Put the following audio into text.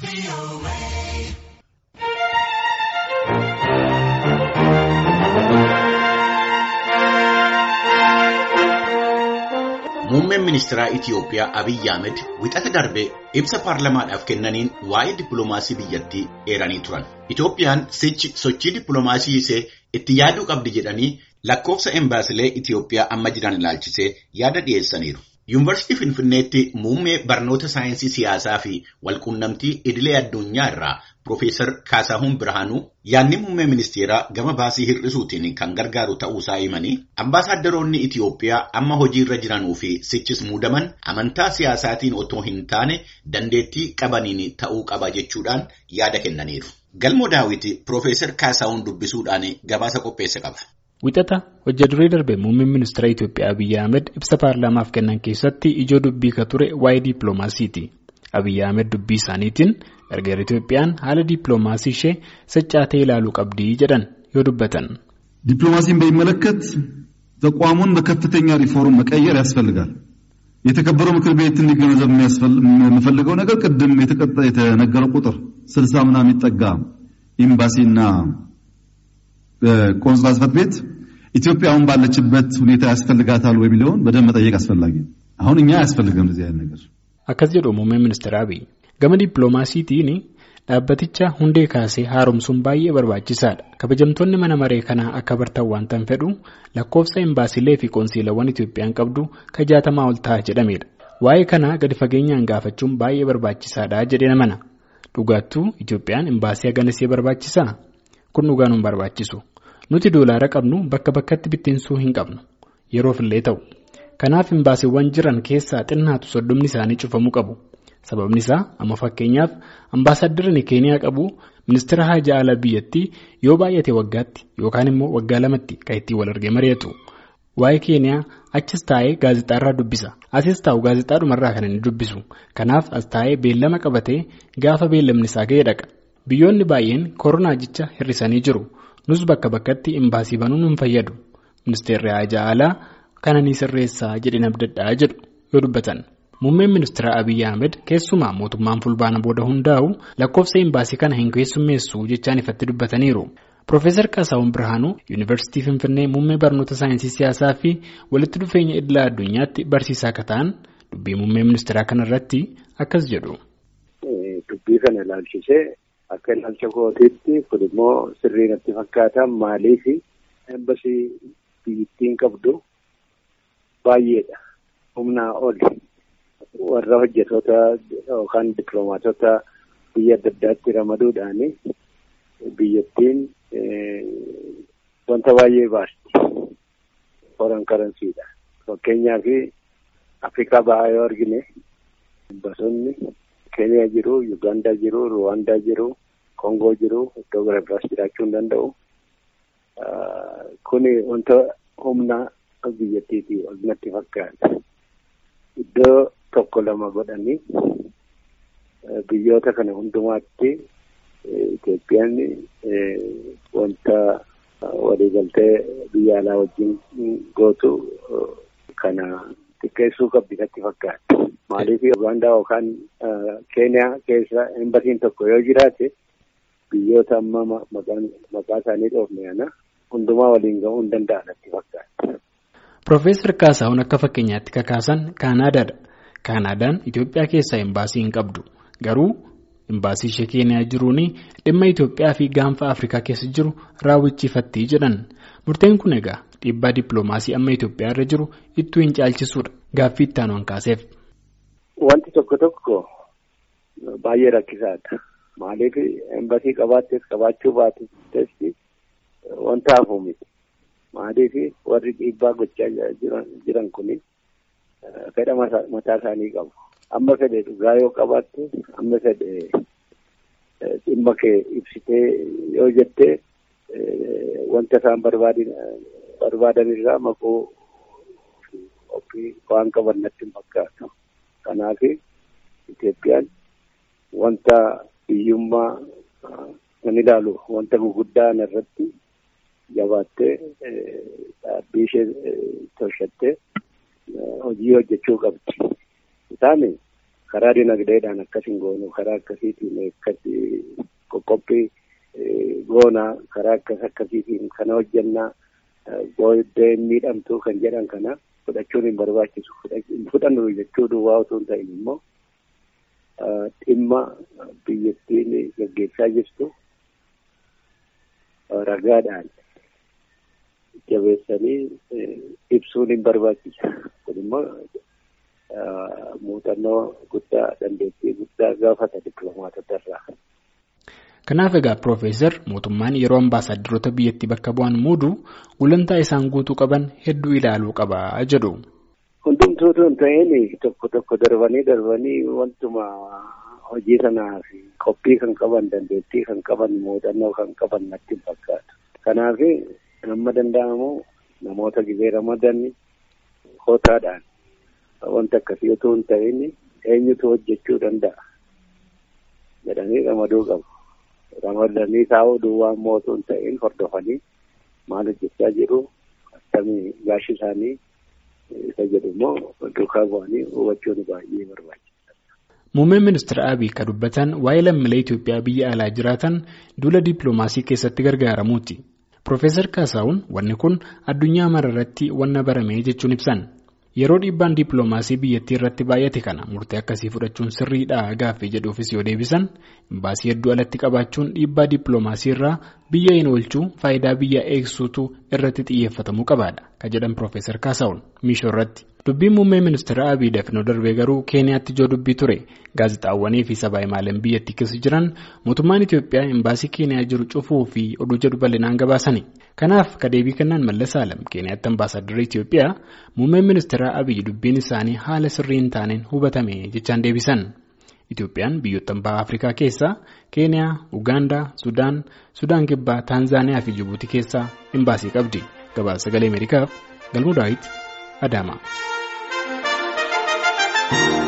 Muummeen ministeeraa Itiyoophiyaa Abiyyi Ahmed wixata darbee ibsa paarlamaadhaaf kennaniin waa'ee dippiloomaasii biyyattii eeranii turan. Itiyoophiyaan sichi sochii dippiloomaasii ishee itti yaaduu qabdi jedhanii lakkoofsa embaasilee Itiyoophiyaa amma jiran ilaalchisee yaada dhiyeessaniiru. Yuunivarsiitii Finfinneetti muummee barnoota saayinsii siyaasaa fi walquunnamtii idilee addunyaa irraa Piroofeesar Kaasahuun Birhaanuu yaadni muummee ministeeraa gama baasii hir'isuutiin kan gargaaru ta'uusaa himanii ambaasaaddoroonni Itiyoophiyaa amma hojiirra jiranuu fi sichis muudaman amantaa siyaasaatiin otoo hin taane dandeettii qabaniin ta'uu qaba jechuudhaan yaada kennaniiru. Galmoo daawwiti Piroofeesar Kaasahuun dubbisuudhaan gabaasa qopheesse qaba. Wixata hojja duree darbe muummeen ministeera Itiyoophiyaa Abiyyi Ahmed ibsa paarlaamaaf kennan keessatti ijoo dubbii ka ture waa'ee dippiloomaasiiti. Abiyyi Ahmed dubbii isaaniitiin gargaara Itiyoophiyaan haala dippiloomaasii ishee saccaatee ilaaluu qabdii jedhan yoo dubbatan. ዲፕሎማሲን በሚመለከት ተቋሙን በከፍተኛ ሪፎርም መቀየር ያስፈልጋል። የተከበረው ምክር ቤት እንዲገነዘብ የምፈልገው ነገር ቅድም የተነገረው ቁጥር ስልሳ ምናምን የሚጠጋ ኤምባሲና ቆንስላ ጽሕፈት ቤት ኢትዮጵያ አሁን ባለችበት ሁኔታ ያስፈልጋታል ወይ የሚለውን በደንብ መጠየቅ አስፈላጊ ነው። አሁን እኛ አያስፈልግም እንደዚህ አይነት ነገር። Akkas jedhu muummeen ministeera Abiyyi. Gama dippiloomaasiitiin dhaabbaticha hundee kaasee haaromsuun baay'ee barbaachisaadha. Kabajamtoonni mana maree kanaa akka bartan waan tan fedhu lakkoofsa embaasilee fi qoonsiilawwan Itiyoophiyaan qabdu ka jaatamaa ol ta'a jedhamedha. Waa'ee kanaa gadi fageenyaan gaafachuun baay'ee barbaachisaadha jedhee mana. Dhugaattuu Itiyoophiyaan embaasii haganasee barbaachisaa? Kun dhugaan hin barbaachisu. Nuti doolaara qabnu bakka bakkatti bittinsuu hin qabnu. Yeroofillee ta'u. Kanaaf imbaasiiwwan jiran keessaa xinnaatu soddomni isaanii cufamuu qabu. Sababni isaa amma fakkeenyaaf ambaasaaddarri Keeniyaa qabu ministeera haajaa alaa biyyattii yoo baay'ate waggaatti yookaan immoo waggaa lamatti kan ittiin wal argee mari'atu. Waa'ee Keeniyaa achis taa'ee gaazexaarraa dubbisa. Asis taa'u gaazexaadhumarraa kan inni dubbisu. Kanaaf as taa'ee beellama qabatee gaafa beellamni isaa ga'ee dhaqa. Biyyoonni baay'een koronaa jecha hir'isanii jiru. Nus bakka bakkatti imbaasii banuun hin fayyadu. Ministeerri haajaa alaa kana ni sirreessaa jedhee abdadhaa jedhu yoo dubbatan. Muummeen ministeera Abiyyi Ahmed keessumaa mootummaan fulbaana booda hundaa'u lakkoofsa imbaasii kana hin keessummeessu jechaan ifatti dubbataniiru. Piroofeesar Kaasahuun Birhaanuu Yuunivarsiitii Finfinnee muummee barnoota saayinsii siyaasaa fi walitti dhufeenya idilaa addunyaatti barsiisaa akka ta'an dubbii muummee ministeeraa kanarratti akkas jedhu. Dubbii kana ilaalchisee akka ilaalcha kootiitti kun immoo sirrii natti fakkaata maaliif embasii biyyattiin qabdu baay'eedha. Humnaa oli warra hojjetoota yookaan dippiloomaatota biyya adda addaatti ramaduudhaan biyyattiin wanta baay'ee baasti. Foreign currencyidha. Fakkeenyaaf Afrikaa bahaa yoo argine bosonni Keeniyaa jiru, Yugaandaa jiru, Ruwaandaa jiru, Kongoo jiru, iddoo gara biraas jiraachuu hin danda'u. Kuni wanta humna biyyattiitii ol natti fakkaata. Iddoo tokko lama godhanii biyyoota kana hundumaatti Itoophiyaan wanta waliigaltee biyya alaa wajjin gootu kana xiqqeessuu qabdi natti fakkaata. Maaliif Ugaandaa yookaan Keeniyaa keessa embasiin tokko yoo jiraate biyyoota amma maqaa isaanii dhoofne kana hundumaa waliin ga'uu hin danda'an natti fakkaata. Piroofeesar Kaasahuun akka fakkeenyaatti kakaasan Kaanaadaadha. Kaanaadaan Itoophiyaa keessaa imbaasii hin qabdu. Garuu imbaasii ishee Keeniyaa jiruun dhimma Itoophiyaa fi gaanfa Afrikaa keessa jiru raawwachiifatti jedhan. Murteen kun egaa dhiibbaa dippiloomaasii amma Itoophiyaa irra jiru ittuu hin caalchisuudha. Gaaffii itti aanuun kaaseef. Wanti tokko tokko baay'ee rakkisaadha. Maaliif embasii qabaattees qabaachuu baattes wanta hafu miti. Maaliif warri dhiibbaa gochaa jiran kun fedha mataa isaanii qabu. Amma fedhe dhugaa yoo qabaatte, amma fedhe dhimma kee ibsitee yoo jette wanta isaan barbaadan irraa maquu ofii waan qaban natti hin fakkaatu. Kanaaf Itoophiyaan wanta hiyyummaa kan ilaalu wanta gurguddaa irratti jabaattee dhaabbii ishee tolchattee hojii hojjechuu qabdi. Isaan karaa dinagdeedhaan akkas hin goonu karaa akkasiitiin akkasi qoqqophii goonaa karaa akkas akkasiitiin kana hojjannaa booddee miidhamtuu kan jedhan kana fudhachuun hin barbaachisu fudhannu jechuu duwwaa otoo hin ta'in immoo dhimma biyyattiin gaggeessaa jirtu ragaadhaan jabeessanii ibsuun hin barbaachisa kun immoo muuxannoo guddaa dandeettii guddaa gaafata dippiloomaatota irraa. Kanaaf egaa Piroofeesar mootummaan yeroo ambaasaadarota biyyattii bakka bu'an muudu gulantaa isaan guutuu qaban hedduu ilaaluu qaba jedhu. Hundumtuutu hin ta'in tokko tokko darbanii darbanii wantuma hojii sanaaf qophii kan qaban dandeettii kan qaban muuxannoo kan qaban natti hin fakkaatu. Kanaaf amma danda'amu namoota gizee ramadan hootaadhaan wanta akkasii otoo hin ta'in eenyutu hojjechuu danda'a jedhanii ramaduu qabu. Ramadanii taa'uu duwwaa immoo otoo hin ta'in hordofanii maal hojjechaa jiru akkamii gaashi isaanii isa jedhu immoo duukaa bu'anii hubachuun baay'ee barbaachisaadha. Muummeen ministeera Abiy kan dubbatan waa'ee lammiilee Itoophiyaa biyya alaa jiraatan duula dippiloomaasii keessatti gargaaramuuti. Piroofeesar Kaasaawun wanni kun addunyaa mararratti wanna barame jechuun ibsan. Yeroo dhiibbaan dippiloomaasii biyyattii irratti baay'ate kana murtee akkasii fudhachuun sirriidha gaaffii jedhuufis yoo deebisan imbaasii hedduu alatti qabaachuun dhiibbaa dippiloomaasii irraa biyya hin oolchuu faayidaa biyya eegsuutu irratti xiyyeeffatamuu qabaadha kan jedhan Piroofeesar Kaasaawun miishoo irratti. Dubbiin muummee ministeera Abiy dafnoo darbee garuu Keeniyaatti ijoo dubbii ture. Gaazexaawwanii fi sabaa himaaleen biyyattii keessa jiran mootummaan Itoophiyaa imbaasii Keeniyaa jiru cufuu fi oduu jedhu bal'inaan gabaasani. Kanaaf kadeebii kennaan Mallas Alam Keeniyaatti ambaasaadarri Itoophiyaa muummeen ministeera Abiy dubbiin isaanii haala sirrii hin taaneen hubatame jechaan deebisan. Itoophiyaan biyyoota baha Afrikaa keessaa Keeniyaa, Ugaandaa, Sudaan, Sudaan Kibbaa, Taanzaaniyaa fi Jibuutii keessaa imbaasii qabdi. Gabaasa sagalee Ameerikaaf Galmuu Daawit Adaamaa.